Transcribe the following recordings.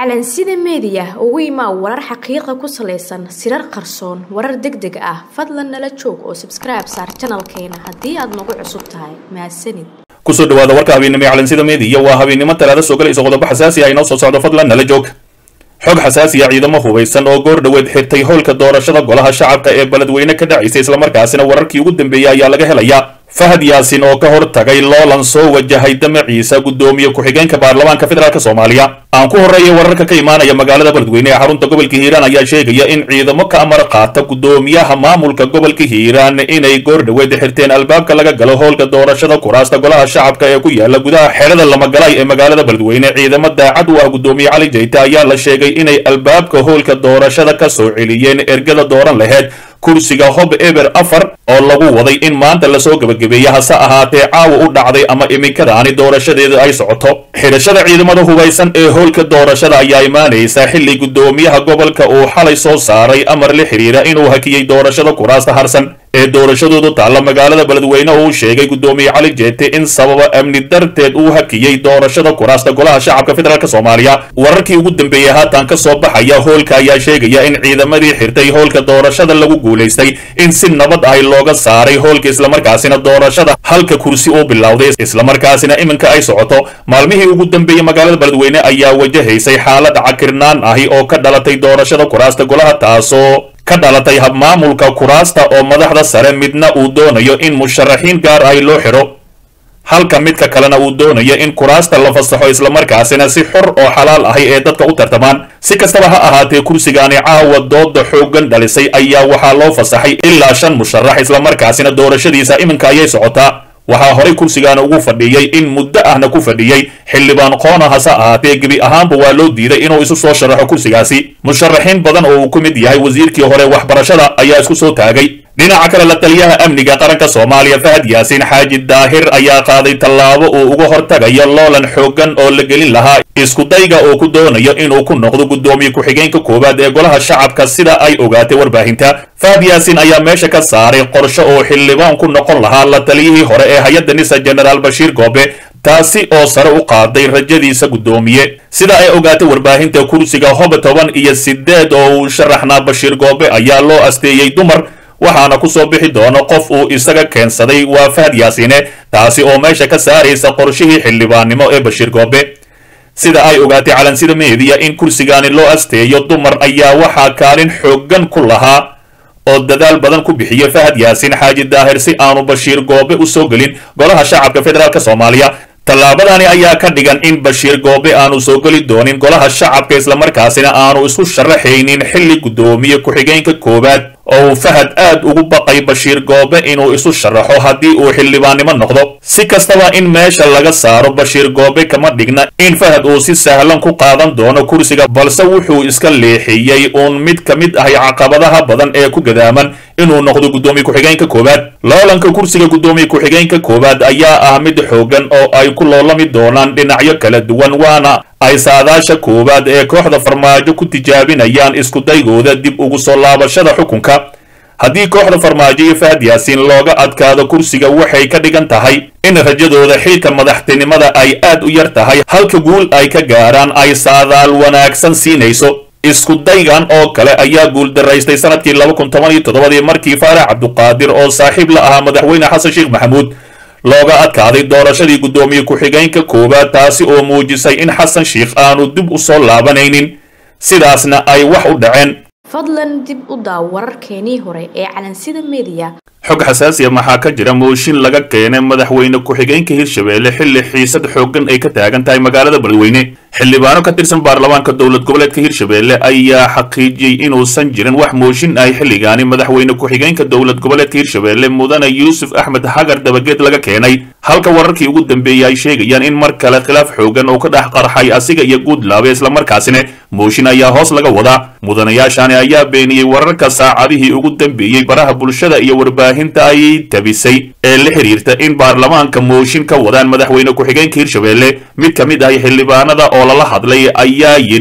calansida meediya ugu imaa warar xaqiiqa ku salaysan sirar qarsoon warar deg deg ah fadlan nala joog oo sabskribe saar janalkeena haddii aad nagu cusub tahay mahadsanid kusoo dhawaada warka habeennimo ee calansida meediya waa habeennimo talaada soo galaysa qodobo xasaasi ah inoo soo socdo fadlan nala joog xog xasaasiya ciidamo hubaysan oo goor dhoweed xirtay howlka doorashada golaha shacabka ee beledweyne ka dhacaysa islamarkaasina wararkii ugu dambeeyey ayaa laga helayaa fahad yaasin oo ka hor tagay loolan soo wajahay damaciisa guddoomiye ku-xigeenka baarlamaanka federaalk soomaaliya aan ku horreeyay wararka ka imaanaya magaalada beledweyne ee xarunta gobolka hiiraan ayaa sheegaya in ciidamo ka amar qaata guddoomiyaha maamulka gobolka hiiraan inay goor dhoweed xirteen albaabka laga galo howlka doorashada kuraasta golaha shacabka ee ku yaala gudaha xerada lamagalay ee magaalada beledweyne ciidamo daacad u ah guddoomiye cali jayte ayaa la sheegay inay albaabka howlka doorashada ka soo celiyeen ergada dooran laheyd kursiga hob eber afar oo lagu waday in maanta lasoo gebagabeeye hase ahaatee caawa u dhacday ama iminkadaani doorashadeedu ay socoto xidhashada ciidamada hubaysan ee howlka doorashada ayaa imaanaysa xilli guddoomiyaha gobolka uu xalay soo saaray amar la xiriira inuu hakiyey doorashada kuraasta harsan ee doorashadoodu taalla magaalada beledweyne oo uu sheegay guddoomiye cali jeete in sababa amni darteed uu hakiyey doorashada kuraasta golaha shacabka federaalk soomaaliya wararkii ugu dambeeyey haatan ka soo baxaya howlka ayaa sheegaya in ciidamadii xirtay howlka doorashada lagu guulaystay in si nabad ah looga saaray howlka islamarkaasina doorashada halka kursi uu bilowday islamarkaasina iminka ay socoto maalmihii ugu dambeeyey magaalada beledweyne ayaa wajahaysay xaalad cakirnaan ahi oo ka dhalatay doorashada kuraasta golaha taasoo ka dhalatay habmaamulka kuraasta oo madaxda sare midna uu doonayo in musharaxiin gaar ahi loo xidho halka midka kalena uu doonayo in kuraasta la fasaxo islamarkaasina si xor oo xalaal ahi ee dadka u tartamaan si kastaba ha ahaatee kursigaani caawa dooda xooggan dhalisay ayaa waxaa loo fasaxay ilaa shan musharax islamarkaasina doorashadiisa iminka ayay socotaa waxaa horay kursigaani ugu fadhiyey in muddo ahna ku fadhiyey xildhibaan qoona hase ahaatee gebi ahaanba waa loo diiday inuu isu soo sharaxo kursigaasi musharaxiin badan oo uu ku mid yahay wasiirkii hore waxbarashada ayaa isku soo taagay dhinaca kale la taliyaha amniga qaranka soomaaliya fahad yaasiin xaaji daahir ayaa qaaday tallaabo uu uga hortagayo loolan xooggan oo la gelin lahaa iskudayga uu ku doonayo inuu ku noqdo guddoomiye ku-xigeenka koowaad ee golaha shacabka sida ay ogaatay warbaahinta fahad yaasiin ayaa meesha ka saaray qorshe oo xildhibaan ku noqon lahaa la taliyihii hore ee hay-adda nisa jenaraal bashiir goobe taasi oo sare u qaaday rajadiisa guddoomiye sida ay ogaatay warbaahinta kursiga hob toban iyo sideed oo uu sharaxnaa bashiir goobe ayaa loo asteeyey dumar waxaana ku soo bixi doono qof uu isaga keensaday waa fahad yaasiine taasi oo meesha ka saaraysa qorshihii xildhibaannimo ee bashiir goobe sida ay ogaatay calansida meediya in kursigaani loo asteeyo dumar ayaa waxaa kaalin xooggan ku lahaa oo dadaal badan ku bixiya fahad yaasiin xaaji daahir si aanu bashiir goobe u soo gelin golaha shacabka federaalk soomaaliya tallaabadani ayaa ka dhigan in bashiir goobe aanu soo geli doonin golaha shacabka islamarkaasina aanu isku sharaxaynin xilli guddoomiye ku-xigeenka koowaad oo uu fahad aad ugu baqay bashiir goobe inuu isu sharaxo haddii uu xildhibaannimo noqdo si kastaba in meesha laga saaro bashiir goobe kama dhigna in fahad uu si sahlan ku qaadan doono kursiga balse wuxuu iska leexiyey uun mid ka mid ahay caqabadaha badan ee ku gadaaman inuu noqdo guddoomiye ku-xigeenka koowaad loolanka kursiga guddoomiye ku-xigeenka koowaad ayaa ah mid xoogan oo ay ku loolami doonaan dhinacyo kala duwan waana ay saadaasha koowaad ee kooxda farmaajo ku tijaabinayaan iskudaygooda dib ugu soo laabashada xukunka haddii kooxda farmaajo iyo fahad yaasiin looga adkaado kursiga waxay ka dhigan tahay in rajadooda xilka madaxtinimada ay aad u yar tahay halka guul ay ka gaaraan ay saadaal wanaagsan siinayso iskudaygan oo kale ayaa guuldaraystay sanadkii laba kun toban iyo toddobadii markii faarax cabduqaadir oo saaxiib la ahaa madaxweyne xasan sheekh maxamuud looga adkaaday doorashadii guddoomiye ku-xigeenka koowaad taasi oo muujisay in xasan sheikh aanu dib u soo laabanaynin sidaasna ay wax u dhaceen fadlan dib u daaw wararkeenii hore ee calansida meediya xog xasaasiya maxaa ka jira mooshin laga keenay madaxweyne ku-xigeenka hirshabeelle xilli xiisad xooggan ay ka taagan tahay magaalada beledweyne xildhibaano ka tirsan baarlamaanka dowlad goboleedka hirshabeelle ayaa xaqiijiyey inuusan jirin wax mooshin ahy xilligaani madaxweyne ku-xigeenka dowlad goboleedka hirshabeelle mudane yuusuf axmed hagar dabageed laga keenay halka wararkii ugu dambeeyey ay sheegayaan in mar kale khilaaf xoogan oo ka dhex qarxay asiga iyo guudlaabe islamarkaasina mooshin ayaa hoos laga wadaa mudanayaashani ayaa beeniyey wararka saacadihii ugu dambeeyey baraha bulshada iyo warbaahinta ay tabisay ee la xiriirta in baarlamaanka mooshin ka wadaan madaxweyne ku-xigeenka hirshabeelle mid ka mid ah xildhibaanada oo lala hadlay ayaa yidhi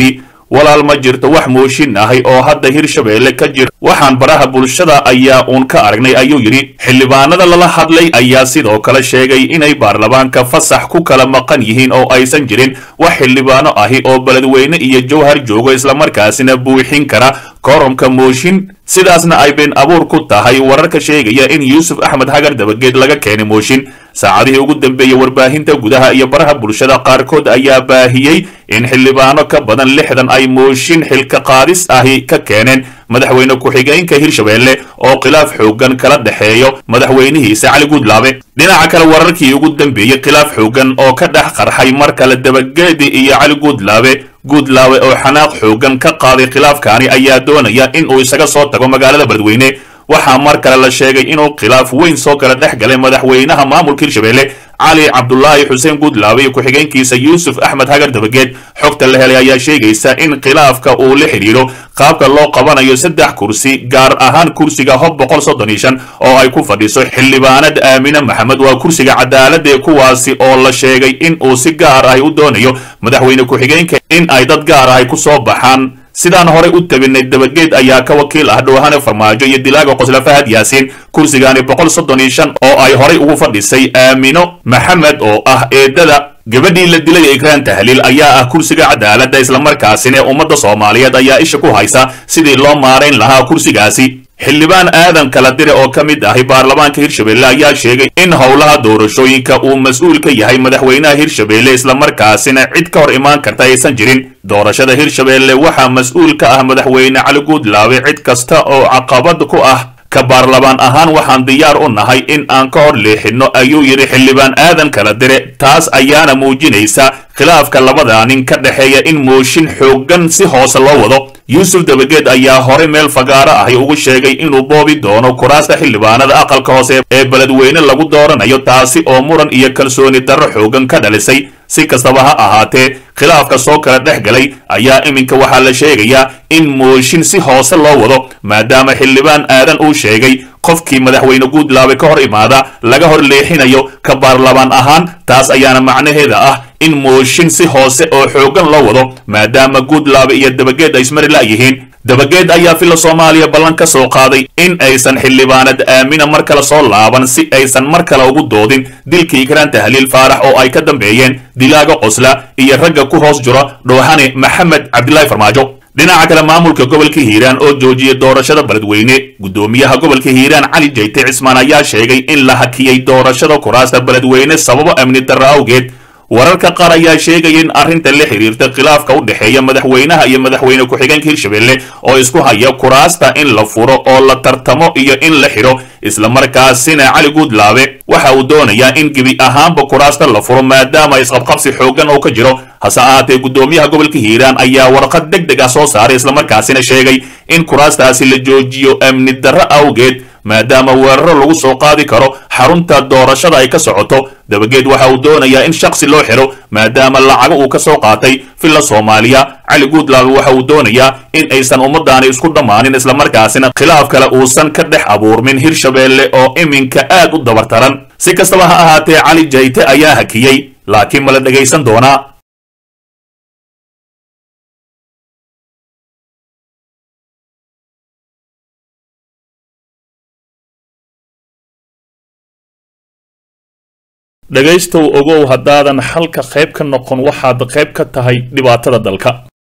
walaal ma jirto wax mooshin ahay oo hadda hirshabeelle ka jira waxaan baraha bulshada ayaa uun ka aragnay ayuu yidhi xildhibaanada lala hadlay ayaa sidoo kale sheegay inay baarlamaanka fasax ku kala maqan yihiin oo aysan jirin wax xildhibaano ahi oo beledweyne iyo jowhar joogo islamarkaasina buuxin kara kooromka mooshin sidaasna ay been abuur ku tahay wararka sheegaya in yuusuf axmed hagar dabageed laga keenay mooshin saacadihii ugu dambeeyey warbaahinta gudaha iyo baraha bulshada qaarkood ayaa baahiyey in xildhibaano ka badan lixdan ay mooshin xilka qaadis ahi ka keeneen madaxweyne ku-xigeenka hirshabeelle oo khilaaf xoogan kala dhexeeyo madaxweynihiisa cali guudlaabe dhinaca kale wararkii ugu dambeeyey khilaaf xoogan oo ka dhex qarxay mar kale dabageedi iyo cali guudlaabe guudlaawe oo xanaaq xoogan ka qaaday khilaafkaani ayaa doonaya in uu isaga soo tago magaalada beledweyne waxaa mar kale la sheegay inuu khilaaf weyn soo kala dhex galay madaxweynaha maamulka hirshabeelle cali cabdulaahi xuseen guudlaabe iyo ku-xigeenkiisa yuusuf axmed hagar dabageed xogta la helay ayaa sheegaysa in khilaafka uu la xidhiidho qaabka loo qabanayo saddex kursi gaar ahaan kursiga hob boqol soddon iyo shan oo ay ku fadhiso xildhibaanad aamine maxamed waa kursiga cadaaladee kuwaasi oo la sheegay in uu si gaar ahi u doonayo madaxweyne ku-xigeenka in ay dad gaar ahi ku soo baxaan sidaan horey u tabinay dabageed ayaa ka wakiil ah dhowhane farmaajo iyo dilaaga qosla fahad yaasiin kursigaani boqol soddon iyo shan oo ay horay ugu fadhisay aamino maxamed oo ah eedada gabadhii la dilay ee ikraan tahliil ayaa ah kursiga cadaaladda islamarkaasina ee ummadda soomaaliyeed ayaa isha ku haysa sidii loo maarayn lahaa kursigaasi xildhibaan aadan kala dire oo ka mid ahi baarlamaanka hirshabeelle ayaa sheegay in howlaha doorashooyinka uu mas-uul ka yahay madaxweynaha hirshabeelle islamarkaasina cid ka hor imaan karta aysan jirin doorashada hirshabeelle waxaa mas-uul ka ah madaxweyne cali guudlaabe cid kasta oo caqabad ku ah ka baarlamaan ahaan waxaan diyaar u nahay in aan ka hor leexinno ayuu yidhi xildhibaan aadan kala dire taas ayaana muujinaysa khilaafka labada nin ka dhexeeya in mooshin xooggan si hoose loo wado yuusuf dabageed ayaa hore meel fagaaro ahi ugu sheegay inuu boobi doono kuraasta xildhibaanada aqalka hoose ee beledweyne lagu dooranayo taasi oo muran iyo kalsooni darro xoogan ka dhalisay si kastaba ha ahaatee khilaafka soo kala dhex galay ayaa iminka waxaa la sheegayaa in mooshin si hoose loo wado maadaama xildhibaan aadan uu sheegay qofkii madaxweyne guudlaabe ka hor imaada laga hor leexinayo ka baarlamaan ahaan taas ayaana macnaheeda ah in mooshin si hoose oo xooggan loo wado maadaama guudlaabe iyo dabageed ay ismari la'yihiin dabageed ayaa filla soomaaliya ballan ka soo qaaday in aysan xildhibaanad aamina mar kale soo laaban si aysan mar kale ugu doodin dilkii ikraan tahliil faarax oo ay ka dambeeyeen dilaaga qosla iyo ragga ku hoos jira dhoohane maxamed cabdilaahi farmaajo dhinaca kale maamulka gobolka hiiraan oo joojiyay doorashada beledweyne guddoomiyaha gobolka hiiraan cali jayte cismaan ayaa sheegay in la hakiyey doorashada kuraasta beledweyne sababo amni darro awgeed wararka qaar ayaa sheegaya in arrinta la xiriirta khilaafka u dhexeeya madaxweynaha iyo madaxweyne ku-xigeenka hirshabeelle oo isku haya kuraasta in la furo oo la tartamo iyo in la xidho islamarkaasina cali guudlaabe waxa uu doonayaa in gebi ahaanba kuraasta la furo maadaama isqabqabsi xooggan oo ka jiro hase ahaatee guddoomiyaha gobolka hiiraan ayaa warqad deg deg ah soo saaray islamarkaasina sheegay in kuraastaasi la joojiyo amni darro awgeed maadaama weeraro lagu soo qaadi karo xarunta doorashada ay ka socoto dabageed waxa uu doonayaa in shaksi loo xidho maadaama lacago uu ka soo qaatay filla soomaaliya cali guudlaabe waxa uu doonayaa in aysan ummadaani isku dhammaanin islamarkaasina khilaaf kale uusan ka dhex abuurmin hirshabeelle oo iminka aad u dabartaran si kastaba ha ahaatee cali jayte ayaa hakiyey laakiin ma la dhegaysan doonaa dhegaystow ogow haddaadan xalka qayb ka noqon waxaad qayb ka tahay dhibaatada dalka